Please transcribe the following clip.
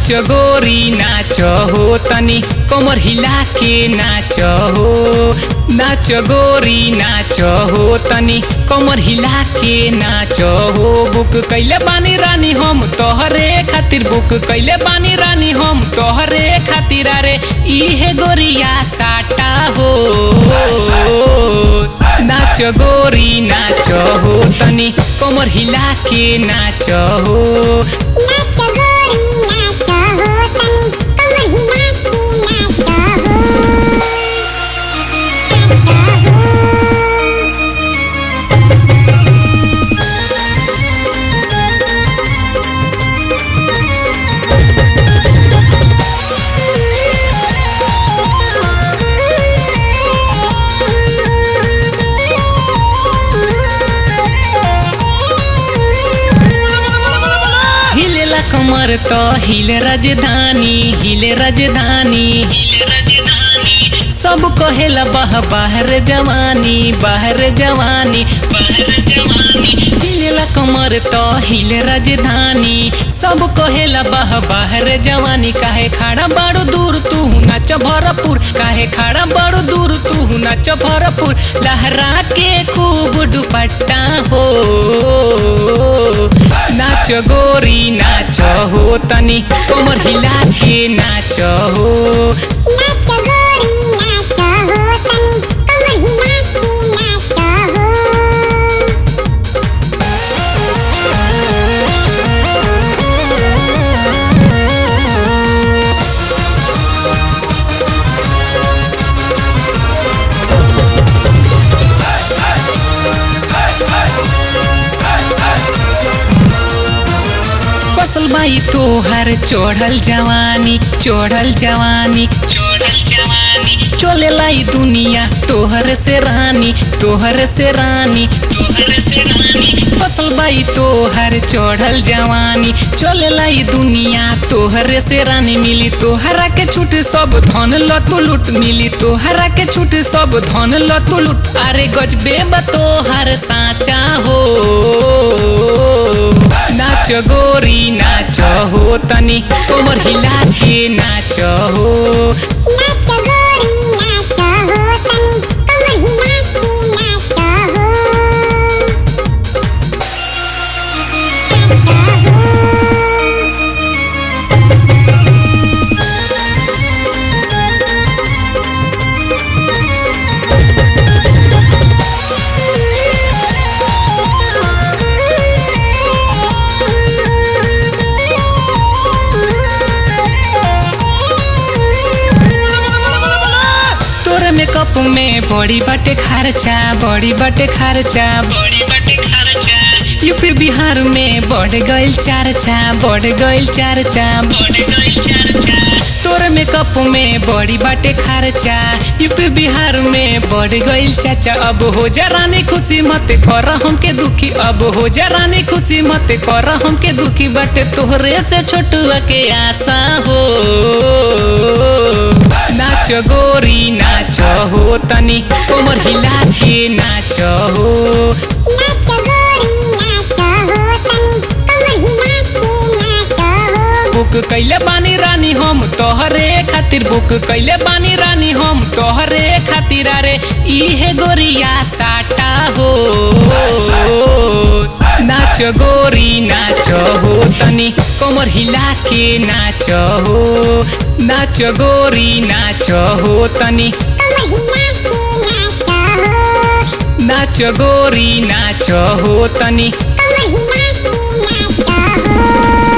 नाच गोरी नाच हो तनी कमर हिला के नाच हो नाच गोरी नाच हो तनी कमर हिला के नाच हो बुक कैले बानी रानी हम तोहरे खातिर बुक कैले बानी रानी हम तोहरे खातिर अरे इहे गोरिया साटा हो नाच गोरी नाच हो तनी कमर हिला के नाच हो नाच गोरी नाच हो तनी कमर हिला के नाच हो नाच हो हिलेला कमर तो हिले राजधानी हिले राजधानी हिले राजधानी सब कहेला बाह बाहर जवानी बाहर जवानी बाहर जवानी हिलेला कमर तो हिले राजधानी सब कहेला बाह बाहर जवानी काहे खड़ा बड़ो दूर तू नाच भरपूर काहे खड़ा बड़ो दूर तू नाच भरपूर लहरा के खूब दुपट्टा हो नाच गोरी नाच हो तनी कमर हिला के नाच हो नाच गोरी नाच हो तनी कमर हिला के नाच हो फसल बाई तोहर चढ़ल जवानी चढ़ल जवानी चढ़ल जवानी चले लाई दुनिया तोहर से रानी तोहर से रानी तोहर से रानी फसल बाई तोहर चढ़ल जवानी चले लाई दुनिया तोहर से रानी मिली तोहरा के छूट सब धन लतु लुट मिली तोहरा के छूट सब धन लतु लुट अरे गजबे बा तोहर साचा हो नाच गोरी नाच हो तनी कमर हिला के नाच हो नाच गोरी नाच हो तनी कमर हिला के नाच हो नाच हो तोरे मेकअप में बड़ी बटे खर्चा बड़ी बटे खर्चा बड़ी बटे खर्चा यूपी बिहार में बढ़ गइल चर्चा बढ़ गइल चर्चा बढ़ गइल चर्चा तोरे मेकअप में बड़ी बाटे खर्चा यूपी बिहार में बढ़ गइल चाचा अब हो जा रानी खुशी मत कर हमके दुखी अब हो जा रानी खुशी मत कर हमके दुखी बाटे तोहरे से छोटुआ के आशा हो नाच गोरी नाच हो तनी कोमर हिला के नाच हो नाच गोरी नाच हो तनी कमर हिला के नाच हो बुक कैले बानी रानी हम तोहरे खातिर बुक कैले बानी रानी हम तोहरे खातिर अरे इहे गोरिया साटा हो नाच गोरी नाच हो तनी कमर हिला के नाच हो नाच गोरी नाच हो तनी कमर हिला के नाच हो नाच गोरी नाच हो तनी कमर हिला के नाच हो